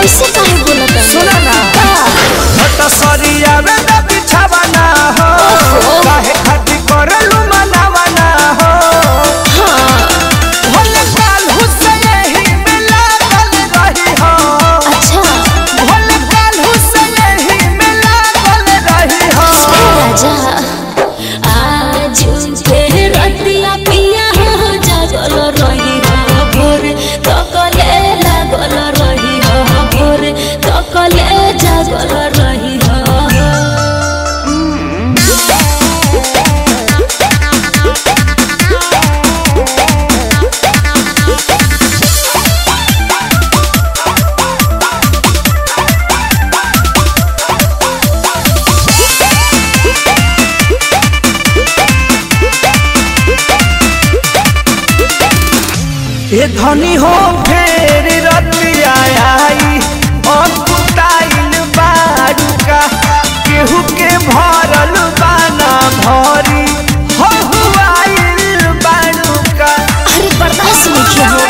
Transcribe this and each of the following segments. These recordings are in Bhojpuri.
ऐसे काहे बोलत सुना ना हट सरिया में न बिछावा ना हो काहे खातिर करलू मनावा ना हो भोले काल हुसैन ही में लागल रही हो अच्छा भोले काल हुसैन ही में लागल रही हो राजा आज के रतिया पिया हो जागल रही हो भोर तकले लागल रही हो भोर तकले जागल रही हो ए धनी हो फेर रतिया आई अकुताइल बारुका केहू के भरल बाना भरी हो हुआइल बारुका अरे बर्दाश्त नहीं हो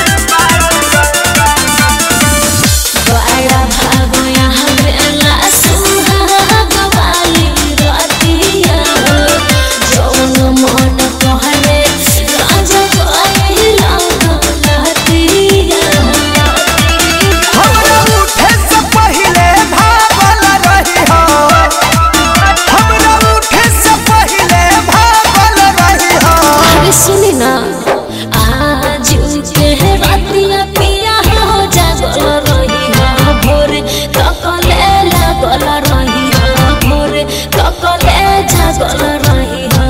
बड़ा भागो यहाँ बेला सुहाग वाली रतिया जौन मन कहले राजा कहला लहतिया हमरा उठे से पहिले भागल रही हो हमरा उठे से पहिले भागल रही हो अरे सुनी ना आज के रतिया पिया हो जागल रही हो भोर तकले लागल रही हो भोर तकले जागल रही हो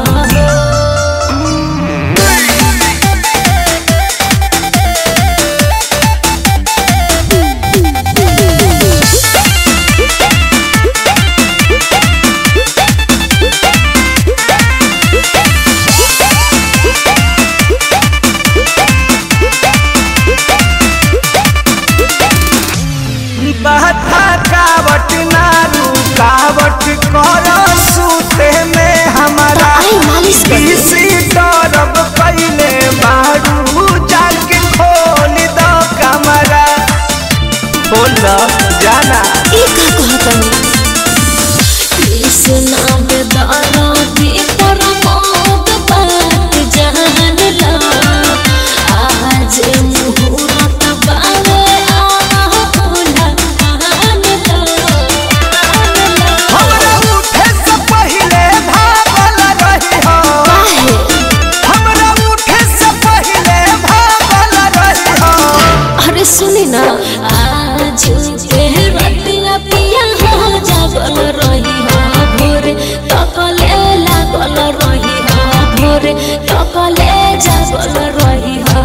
बहता कावट ना रुकावट कर सूते में हमारा आई मालिश कर दे। किसी तरफ पहले बारू जाके खोल दो कमरा बोल जाना ई का कहतनी कृष्णा बेदारा दी परमोद बात जान ला आज मुहूर्त बावे आह भोला आन ला हमरा उठे से पहले भागल रही हो काहे हमरा उठे से पहले भागल रही हो अरे सुनी ना आज के रतिया पिया हो जागल रही हो भोर तकले लागल रही हो भोर तकले जागल रही हो